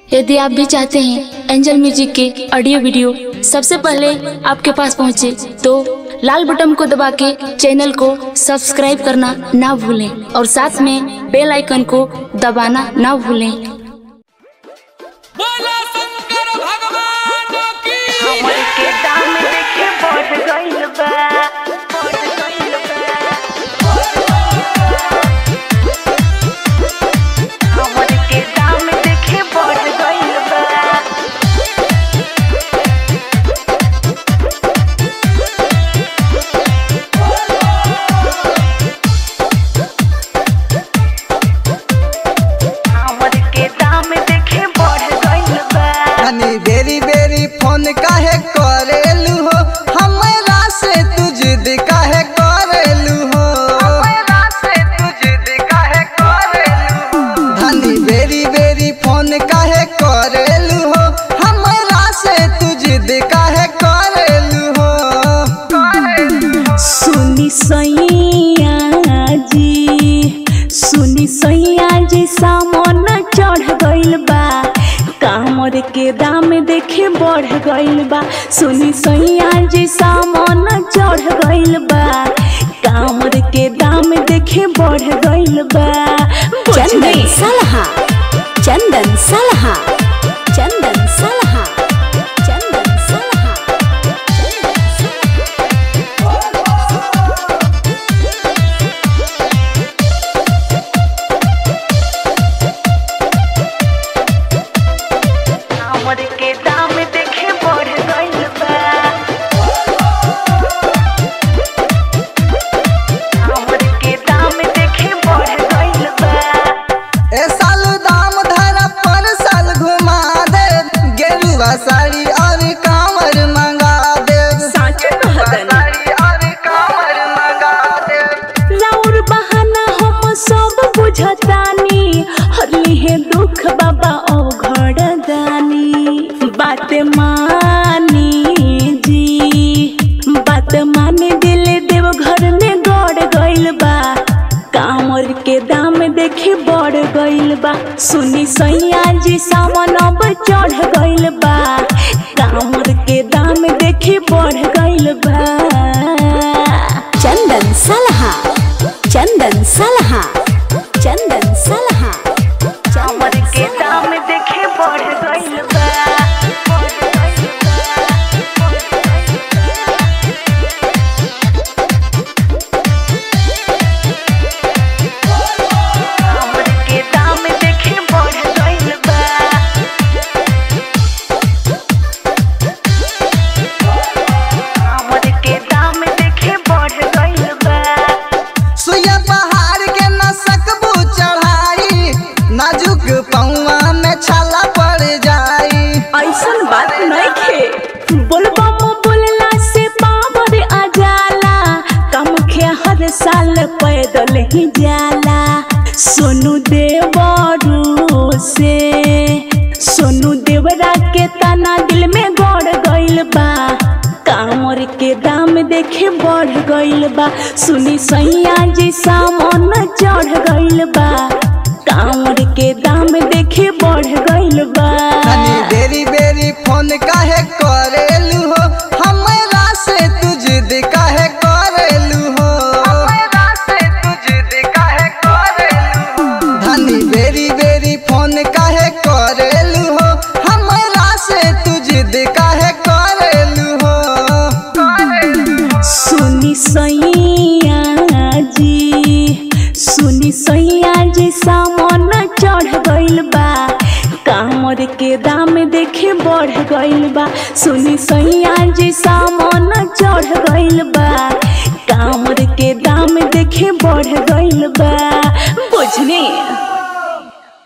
यदि आप भी चाहते हैं एंजल म्यूजिक के ऑडियो वीडियो सबसे पहले आपके पास पहुंचे तो लाल बटन को दबा के चैनल को सब्सक्राइब करना ना भूलें और साथ में बेल आइकन को दबाना ना भूलें बोला शंकर भगवान की हमर के दाम देखे बढ़ गइल बा बढ़ गइल बा हमर के दाम देखे बढ़ गइल बा हमर के दाम देखे बढ़ गइल बा हनी बेरी बेरी फोन काहे करेलू हो हमरा से तू जिद काहे करेलू हो हमरा से तू जिद काहे करेलू हनी बेरी बेरी फोन काहे करेलू हो हमरा से तू जिद काहे करेलू हो सुनी सैया जी सुनी सैया जी सामन चढ़ गइल बा कामर के दाम देखे बढ़ गइल बा सुनी सैया जी सामन चढ़ गइल बा कामर के दाम देखे बढ़ गइल बा चंदन सलहा चंदन सलहा चंदन सलहा चंदन सलहा हमर के दाम देखे बढ़ गइल बा हमर के दाम देखे बढ़ गइल बा ए साल दाम धरा पर साल घुमा दे गेरुआ साड़ी और कांवर मंगा दे साच कहतनी साड़ी और कांवर मंगा दे राउर बहाना हम सब बुझतानी हरली है दुख बाबा ओ घर दानी बात मानी जी बात माने दिल देव घर में गड़ गइल बा कामर के दाम देखे बढ़ गइल बा सुनी सैया जी सावन अब चढ़ गइल बा कामर के दाम देखे बढ़ गइल बा चंदन सलहा चंदन सलहा चंदन सलहा हमर के दाम देखे बढ़ गइल बा बढ़ गइल बा हमर के दाम देखे बढ़ गइल बा हमर के दाम देखे बढ़ गइल बा सुइया पहाड़ के न सकबू चढ़ाई नाजुक पौआ में छाला पड़ जाई ऐसन बात नहीं खे बोलबा मो बोलला से पावर आ जाला कम खे हर साल पैदल ही जाला सोनू देवरू से सोनू देवरा के तना दिल में गड़ गइल बा कामर के दाम देखे बढ़ गइल बा सुनी सैया जी सामन चढ़ गइल बा कामर के दाम देखे बढ़ गइल बा तनी बेरी बेरी फोन काहे करेलू हो हमरा से तू जिद काहे करेलू हो हमरा से तू जिद काहे करेलू धनी बेरी बेरी फोन काहे करेलू हो हमरा से तू जिद काहे करेलू हो सुनी सैया जी सुनी सैया जी सामन चढ़ गइल बा कामर के दाम देखे बढ़ गइल बा सुनी सैया जी सामन चढ़